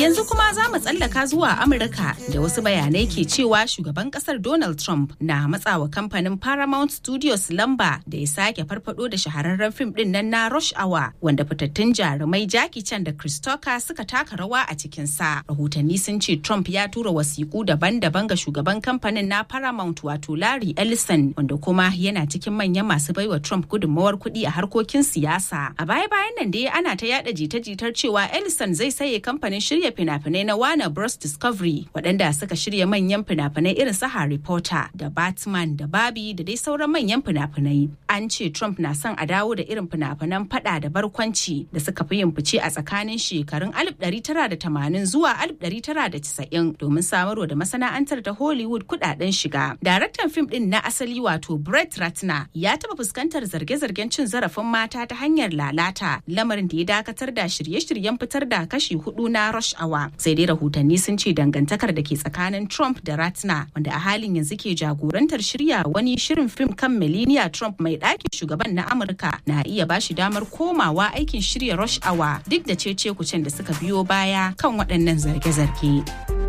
Yanzu kuma za mu tsallaka zuwa Amurka da wasu bayanai ke cewa shugaban kasar Donald Trump na matsawa kamfanin Paramount Studios lamba da ya sake farfado da shahararren fim din nan na Rush Hour wanda fitattun jarumai Jackie Chan da Chris Tucker suka taka rawa a cikin sa. Rahotanni sun ce Trump ya tura wasiƙu daban-daban ga shugaban kamfanin na Paramount wato Larry Ellison wanda kuma yana cikin manyan masu baiwa Trump gudunmawar kuɗi a harkokin siyasa. A baya-bayan nan dai ana ta yada jita-jitar cewa Ellison zai saye kamfanin shirya fina-finai na Warner Bros Discovery waɗanda suka shirya manyan fina-finai irin su Harry Potter da Batman da Barbie da dai sauran manyan fina-finai. An ce Trump na son a dawo da irin fina-finan fada da barkwanci da suka fi yin fice a tsakanin shekarun 1980 zuwa 1990 domin samarwa da masana'antar ta Hollywood kudaden shiga. Daraktan fim din na asali wato Brett Ratner ya taɓa fuskantar zarge-zargen cin zarafin mata ta hanyar lalata lamarin da ya dakatar da shirye-shiryen fitar da kashi hudu na rush hour sai dai rahotanni sun ce dangantakar da ke tsakanin trump da ratna wanda a halin yanzu ke jagorantar shirya wani shirin fim kan melania trump mai ɗakin shugaban na amurka na iya bashi damar komawa aikin shirya rush hour duk da cece kucen da suka biyo baya kan waɗannan zarge-zarge.